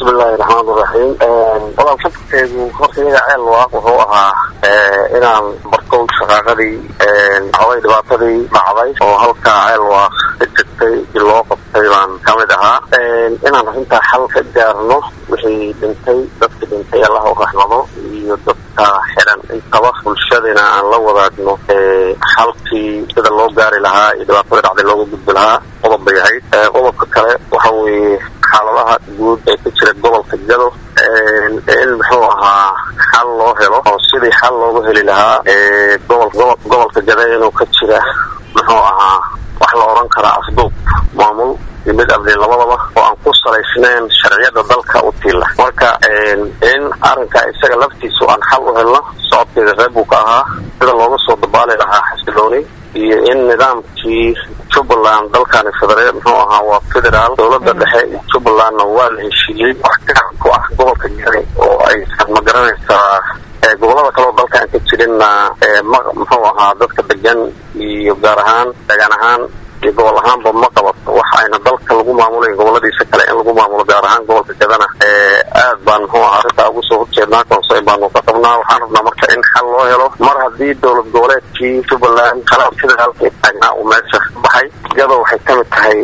bismillahi raxmaan iraxiim walaal safarkeygu horta iyaga ceel waa wuxuu ahaa inaan barkow shaqaaqadii xogay dhibaatadii dhacday oo halkaa ceel waa ka jirtay i loo qabtay baan kamid ahaa inaan arrintaa xal ka gaarno wixii dhintay dadka dhintay allah u raxmado iyo dadka xiran intaba bulshadina aan la wadaagno xalkii sida loo gaari lahaa iyo dhibaatada dhacday looga gudbi lahaa qodob bay ahayd qodobka kale waxa weeye xaaladaha guud ee ka jira gobolka gado in muxuu ahaa xal loo helo oo sidii xal loogu heli lahaa gobolka gada inuu ka jira muxuu ahaa wax la odhan karaa afduub maamul iyo mid amni labadaba oo aan ku salaysnayn sharciyada dalka u tiila marka in arrinka isaga laftiisu aan xal u helno socodkeeda reeb buu ka ahaa sida looga soo dabaali lahaa xasilooni iyo in nidaamkii jubbaland dalkani federe muxuu ahaa waa federaal dowladda dhexe iyo jubbalandna waa la heshiiyey wax gacan ku ah gobolka gari oo aysan ma garanaysaa gobolada kaleo dalka aan ka jirinna muxuu ahaa dadka degan iyo gaar ahaan degaan ahaan iyo gobol ahaanba ma qabato waxa ayna dalka lagu maamulayn goboladiisa kale in lagu maamulo gaar ahaan gobolka gadana aad baan muxuu ahaa arrintaa ugu soo horjeednaa konseyn baanu ka qabnaa waxaan rabnaa marka in xal loo helo mar haddii dowlad goboleedkii jubbaland kala federaalka taagnaa uu meesha ka baxay gado waxay ka mid tahay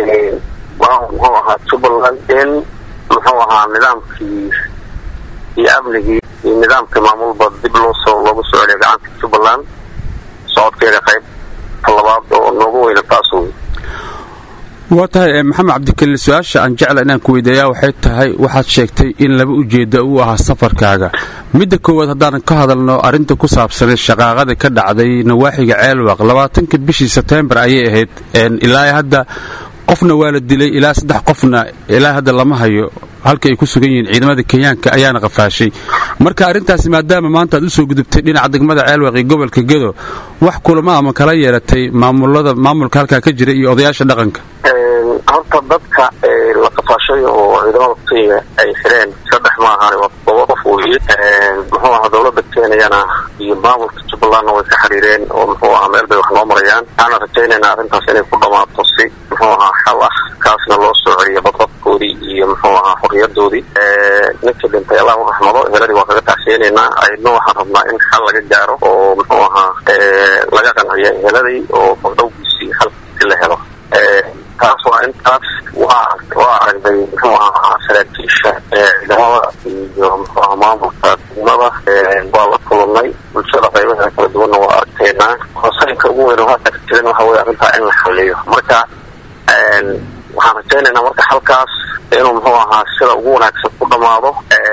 muxuu ahaa jubbaland in muxuu ahaa nidaamkii iyo amnigii iyo nidaamkii maamulba dib loosoo loogu soo celiyo gacanta jubbaland socodkeeda qayb labaad oo noogu weyna taas wey waa tahay maxamed cabdikaliil su-aasha aan jecla inaan ku weydiiyaa waxay tahay waxaad sheegtay in laba ujeedda uu ahaa safarkaaga midda koowaad haddaanan ka hadalno arrinta ku saabsanay shaqaaqada ka dhacday nawaaxiga ceelwaq labaatanka bishii sebtembar ayay ahayd ilaa hadda qofna waa la dilay ilaa saddex qofna ilaa hadda lama hayo halka ay ku sugan yihiin ciidamada kenyaanka ayaana qafaashay marka arrintaasi maadaama maanta aad u soo gudubtay dhinaca degmada ceelwaq iyo gobolka gedo wax kulama ama kala yeelatay maamulada maamulka halkaa ka jira iyo odayaasha dhaqanka horta dadka la qafaashay oo ciidamada kenya ay xireen saddex ma ahaan waa todoba qof weye muxuu ahaa dowlada kenyana iyo maamulka jubbalandna way ka xiriireen oo muxuu ahaa meel bay wax noo marayaan waxaana rajaynaynaa arrintaas inay ku dhammaato si muxuu ahaa xal ah kaasna loo soo celiyo badqabkoodii iyo muxuu ahaa xorriyadoodii ninkii dhintay allah u raxmado heladii waa kaga tacsiyeynaynaa ayadna waxaan rabnaa in xal laga gaaro oo muxuu ahaa laga qanciyo heladii oo magdhowgiisii halkiisi la helo taas waa intaas waa waa aragnay muxuu ahaa saraakiisha ciidamada iyo muxuu ahaa maamulka degmada waa la kulannay bulshada qaybaheeda kala duwanna waa arkaynaa hoseynka ugu weyn oo hadda ka jiran waxa weye arrintaa in la xaliyo marka waxaan rajaynaynaa marka halkaas inuu muxuu ahaa sida ugu wanaagsan ku dhammaado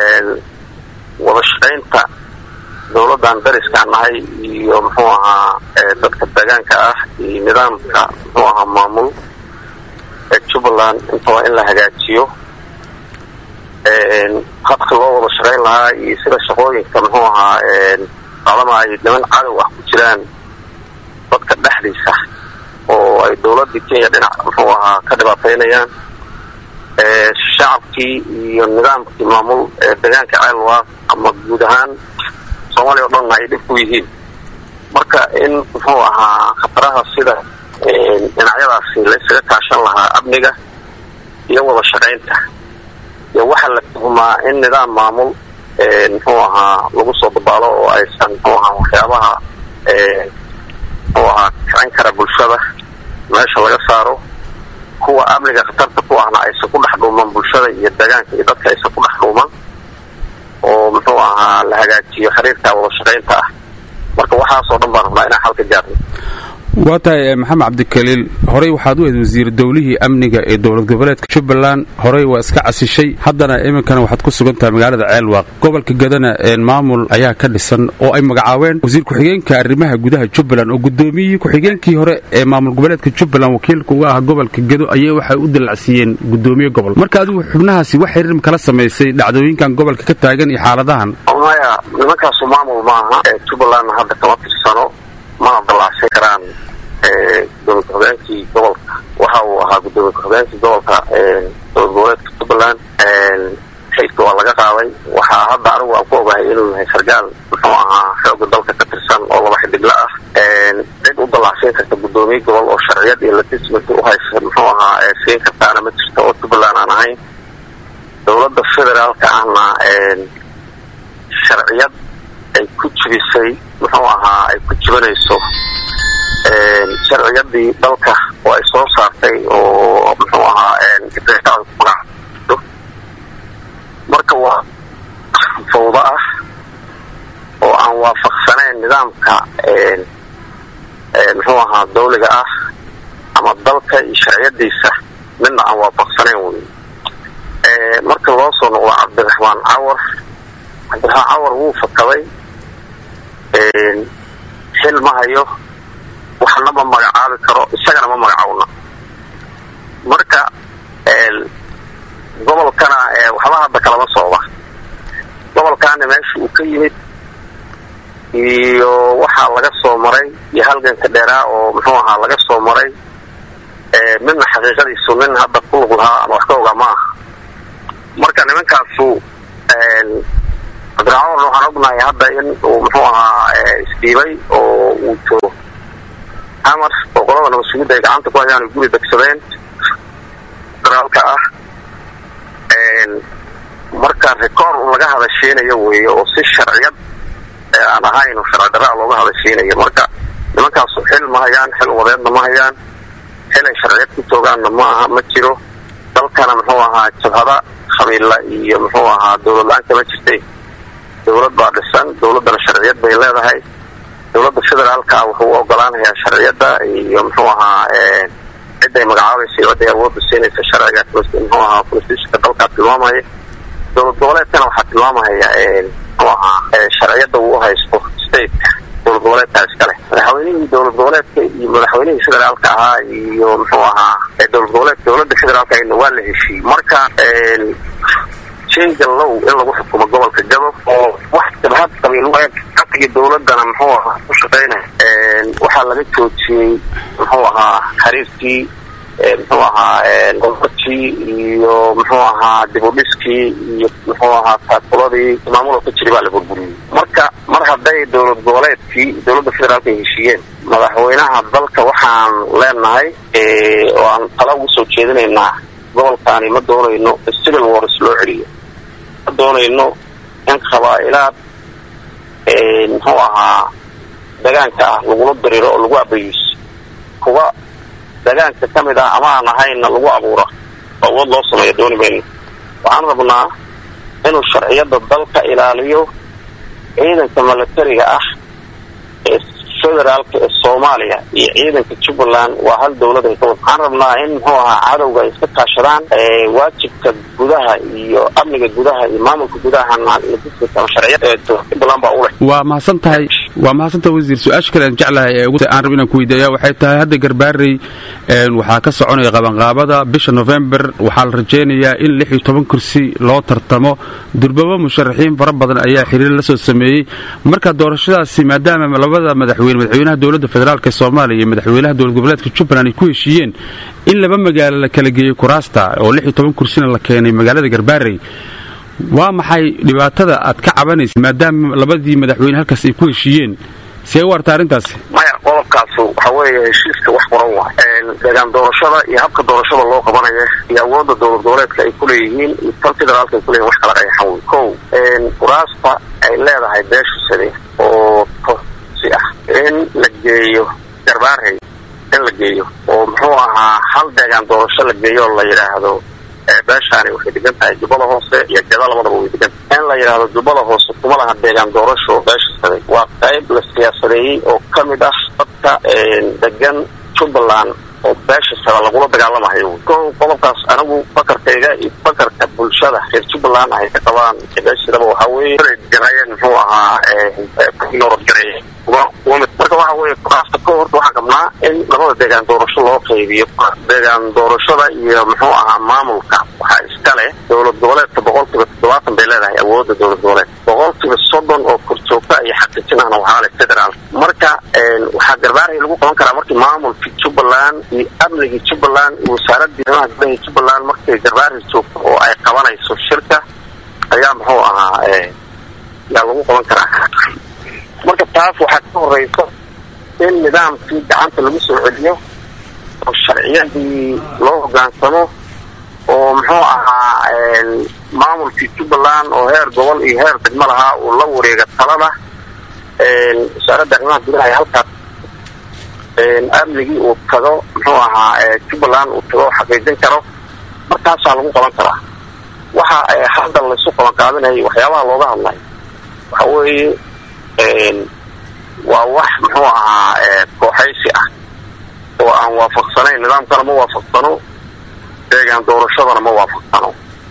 wada shaqaynta dowladdan dariskaan nahay iyo muxuu ahaa dadka deegaanka ah iyo nidaamka muxuu ahaa maamul jubbaland intaba in la hagaajiyo habka loo wada shaqayn lahaa iyo sida shaqooyinka muxuu ahaa qadama ay niman cadow ah ku jiraan dadka dhexdiisa oo ay dowladii kenya dhinac muxuu ahaa ka dhibaataynayaan shacabkii iyo nidaamkii maamul ee deegaanka ceelwaaq ama guud ahaan soomaaliya o dhanna ay dhib ku yihiin marka in muxuu ahaa khataraha sida dhinacyadaasi la isaga kaashan lahaa amniga iyo wada shaqaynta iyo waxaa la tuhumaa in nidaam maamul muxuu ahaa lagu soo dabaalo oo aysan muxuu ahaa waxyaabaha muxuu ahaa kicin kara bulshada meesha laga saaro kuwa amniga khatarta ku ahna aysan ku dhex dhuuman bulshada iyo deegaanka iyo dadka aysan ku dhex dhuuman oo muxuu ahaa la hagaajiyo xiriirka wada shaqaynta ah marka waxaasoo dhan baan rabnaa inaan xalka gaarno waa tahay maxamed cabdikaliil horey waxaad u eed wasiir dowlihii amniga ee dowlad goboleedka jubbaland horey waa iska casishay haddana iminkana waxaad ku sugan tahay magaalada ceelwaaq gobolka gadana maamul ayaa ka dhisan oo ay magacaabeen wasiir ku-xigeenka arrimaha gudaha jubbaland oo gudoomiyihii ku-xigeenkii hore ee maamul goboleedka jubbaland wakiilka uga ah gobolka gado ayay waxay u dilacsiiyeen gudoomiye gobol marka adigu xubnahaasi wax xiriir kala samaysay dhacdooyinkan gobolka ka taagan iyo xaaladahan maya nimankaasu maamul maaha jubbalandna hadda kama tirsano mana dalaacsan karaan gudoomiye ku-xigeenkii gobolka waxa uu ahaa gudoomiye ku-xigeenkii gobolka dowlad goboleedka jubbaland xilka waa laga qaaday waxaa hadda anigu aan ku ogahay inuu yahay sargaal muxuu ahaa xooga dalka ka tirsan oo laba xidigla ah cid u dalaacsiin karta gudoomiye gobol oo sharciyad iyo legitimate uhaysa muxuu ahaa siin kartaana ma jirto oo jubbaland aan ahayn dowladda federaalka ahna sharciyad ay ku jibisay muxuu ahaa ay ku jibanayso sharciyadii dalka oo ay soo saartay oo muxuu ahaa marka waa fawdo ah oo aan waafaqsanayn nidaamka muxuu ahaa dawliga ah ama dalka iyo sharciyadiisa midna aan waafaqsanayn wey marka loo soo noqdo cabdiraxmaan cawar cabdiraxmaan cawar wuu fakaday xil ma hayo waxna ma magacaabi karo isagana ma magacaawna marka gobolkana waxba hadda kalama socda gobolkaana meesha uu ka yimid iyo waxaa laga soo maray iyo halganka dheeraa oo muxuu ahaa laga soo maray midna xaqiiqadiisu nin hadda ku lug lahaa ama wax ka ogaa ma aha marka nimankaasu cabdiraxmaan waxaan ognahay hadda in uu muxuu ahaa isdhiibay oo uu joogo amar oo qolada nabasugidda ay gacanta ku hayaan ay guri degsadeen federaalka ah marka record un laga hadashiinayo weeye oo si sharciyad aan ahayn oo sharci daraa looga hadashiinayo marka nimankaasu xil ma hayaan xil wadeedna ma hayaan xil ay sharciyad ku toogaanna ma aha ma jiro dalkana muxuu ahaa jabhada qabiilla iyo muxuu ahaa dawlad la-aan kama jirtay dawlad baa dhisan dawladdana sharciyad bay leedahay dawladda federaalka ah wuxuu u ogolaanayaa sharciyadda iyo muxuu ahaa ciday magacaabaysa iyo ciday awoodda siinaysa sharciga muxuu ahaa constitutionka dalkaa tilmaamaya dowlad goboleedkana waxaa tilmaamaya muxuu ahaa sharciyadda uu haysto stateka dowlad goboleedkaa iskale madaxweynihii dowlad goboleedka iyo madaxweynihii federaalka ahaa iyo muxuu ahaa dowlad goboleedka dowladda federaalka ahna waa la heshiiyey marka jinga low in lagu xukumo gobolka gado oo wax jabhad qabiil caqigi dowladana muxuu ahaa ku shaqaynaya waxaa laga joojiyey muxuu ahaa xiriirkii muxuu ahaa gobolkii iyo muxuu ahaa dibudhiskii iyo muxuu ahaa taakuladii maamuloo ka jiray baa la burburiyey marka mar hadday dowlad goboleedkii dowladda federaalka ay heshiiyeen madaxweynaha dalka waxaan leenahay oo aan tala ugu soo jeedinaynaa gobolkaani ma doonayno civil wars loo celiyo ma doonayno in qabaa-ilaad muxuu ahaa dagaanka ah lagula diriro oo lagu abayiso kuwa dagaanka ka mid ah ama aan ahayna lagu abuura oo awood loo sameeyo dooni mayno waxaan rabnaa inuu sharciyadda dalka ilaaliyo ciidanka milatariga ah ee federaalka ee soomaaliya iyo ciidanka jubbaland waa hal dawlad ay ka wad waxaan rabnaa in muxuu ahaa cadowga ay iska kaashadaan waajibka gudaha iyo amniga gudaha iyo maamulka gudahana ama sharciyad jubbaland baa u leh waa mahadsan tahay waa mahadsantaha wasiir su-aasha kale aan jeclahay ee aan rab inaan ku weydiiya waxay tahay hadda garbaarey waxaa ka soconaya qabanqaabada bisha november waxaa la rajaynayaa in lix iyo toban kursi loo tartamo durbabo musharaxiin fara badan ayaa xiriir la soo sameeyey marka doorashadaasi maadaama labada madaxweyne madaxweynaha dowladda federaalk ee soomaaliya iyo madaxweynaha dowlad goboleedka jubbaland ay ku heshiiyeen in laba magaalo la kala geeyey kuraasta oo lix iyo toban kursina la keenay magaalada garbaarey waa maxay dhibaatada aad ka cabanaysa maadaama labadii madaxweyne halkaas ay ku heshiiyeen see u arta arrintaasi maya qodobkaasu waxa weeye heshiiska wax qoran waa deegaan doorashada iyo habka doorashada loo qabanaya iyo awoodda dowlad goboleedka ay kuleeyihiin iyo tan federaalka ay kuleyihin wax kala qayaxan wey kow kuraasta ay leedahay beeshusade oo tosi ah in la geeyo garbaarey in la geeyo oo muxuu ahaa hal deegaan doorasho la geeyo oo la yidhaahdo beeshaani waxay degan tahay jubbada hoose iyo gada labadaba way degan in la yidhaahdo jubbada hoose kuma laha deegaan doorasho beesha saday waa qayb la siyaasadeeyey oo ka mid ah dadka degan jubbaland oo beesha sada lagula dagaalamahayo ko qodobkaas anigu fakarkayga iyo fakarka bulshada reer jubbaland ay ka qabaan beeshadaba waxaa weeye jarayeen muxuu ahaa nooragareeye marka waxa weeye kuraasta ko horta waxaan qabnaa in labada deegaan doorasho loo qaybiyo deegaan doorashada iyo muxuu ahaa maamulka waxaa iska leh dowlad goboleedka boqolkiiba toddobaatan bay leedahay awoodda dowlad goboleed boqolkiiba soddon oo korjoogta iyo xaqiijinahna waxaa leh federaal marka waxaa garbaarhay lagu qaban karaa markii maamulkii jubbaland iyo amnigii jubbaland iyo wasaaradii arrimaha gudaha jubbaland markay garbaarhay joogto oo ay qabanayso shirka ayaa muxuu ahaa yaa lagu qaban karaa marka taas waxaa ka horeysa in nidaamkii gacanta lagu soo celiyo oo sharciyadii loo hogaansamo oo muxuu ahaa maamulkii jubbaland oo heer gobol iyo heer degmo lahaa uu la wareega talada wasaaradda arrimaha gudaha ee halkaas amnigii uu tago muxuu ahaa jubbaland uu tago xaqiijin karo markaasaa lagu qaban karaa waxa hadda laysu qaban qaadinayay waxyaabaha looga hadlay waxa weeye waa wax muxuu ahaa kooxaysi ah oo aan waafaqsanayn nidaamkana ma waafaqsano deegaan doorashadana ma waafaqsano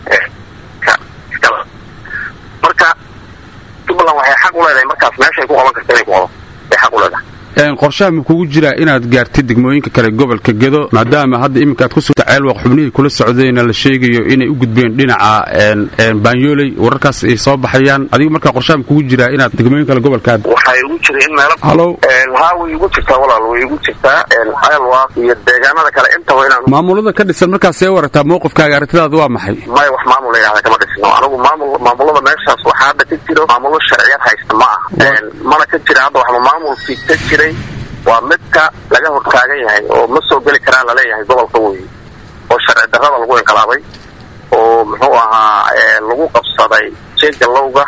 marka jubbaland waxay xaq u leedahay markaas meeshay ku qaban karta inay ku qaban ay xaq u leedahay qorshaha ma kugu jiraa inaad gaartid degmooyinka kale gobolka gedo maadaama hadda iminka aad ku sugta ceelwaq xubnihii kula socdayna la sheegayo inay u gudbeen dhinaca baanyooley wararkaas ay soo baxayaan adiga markaa qorshaha ma kugu jiraa inaad degmooyin kale gobolkaad waxay igu jira in meelo halo haa way igu jirtaa walaal way igu jirtaa ceelwaq iyo deegaanada kale intaba inaan maamulada ka dhisan markaas see waragtaa mowqifkaaga aragtidaada waa maxay maya wax maamul la yidhahda kama dhisno anigu maamul maamulada meeshaas waxaa hadda ka jiro maamulo sharciyad haysta ma aha mana ka jira hadda waxba maamulkii ka jiray waa midka laga hortaagan yahay oo ma soo geli karaa laleeyahay gobolka wey oo sharci darrada lagu inqilaabay oo muxuu ahaa lagu qabsaday jeegalowga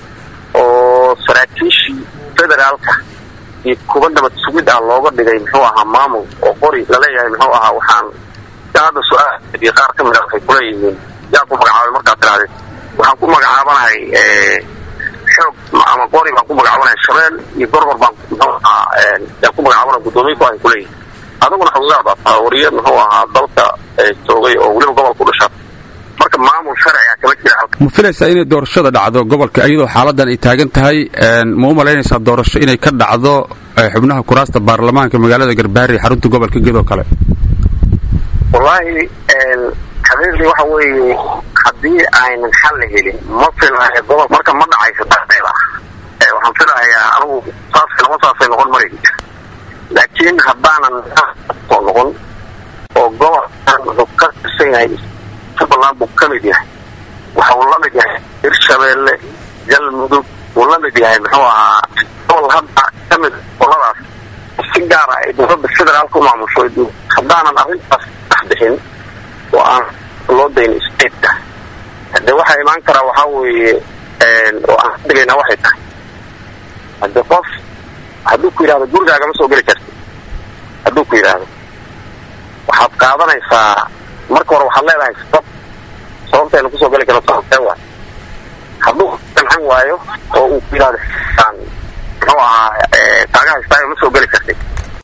oo saraakiishii federaalka iyo kuba nabad sugid ah looga dhigay muxuu ahaa maamul oo qori laleeyahay muxuu ahaa waxaan hadda su-aal iyo qaar ka mida waxay kuleeyihiin yaa ku magacaabay markaad tirahdeen waxaan ku magacaabanahay xoog ama qori baan ku magacaabanahay shabeel iyo gorgor baan muxuu ahaa yaan ku magacaabana guddoomiye ku ahay kuleeyihin adiguna xogagaa baa taha wariye muxuu ahaa dalka joogay oo weliba gobolka u dhashaa marka maamul sharciga kama jira halka ma filaysaa inay doorashada dhacdo gobolka iyadoo xaaladan ay taagan tahay ma u malaynaysaa doorasho inay ka dhacdo xubnaha kuraasta baarlamaanka magaalada garbaari xarunta gobolka gedoo kale wallaahi xaqiiqdii waxa weeye haddii aynan xal la helin ma filayo gobol marka ma dhacayso dardeeda waxaan filahayaa anigu saas lama saasay noqon mari laakiin haddaanan soo noqon oo gobolkan wuxuu ka tirsan yahay jubbaland buu ka mid yahay waxa uu la mid yahay hirshabeelle galmudug uu la mid yahay muxuu ahaa gobol hadda ka mid goladaas si gaara ay dowladda federaalka u maamusho haddaanan arrintaas dhex bixin oo aan loo dayn stateka hadee waxaa imaan karaa waxaa weeye oo aan ka digaynaa waxay tahay hadde qof hadduu ku yidhahdo gurigaaga ma soo geli karti hadduu ku yidhaahdo waxaad qaadanaysaa marka hore waxaad leedahay sabab sababtayna kusoo geli karo sababtee waay hadduu gancan waayo oo uu ku yidhahdo muxuu ahaa kaaga haystaayo ma soo geli kartid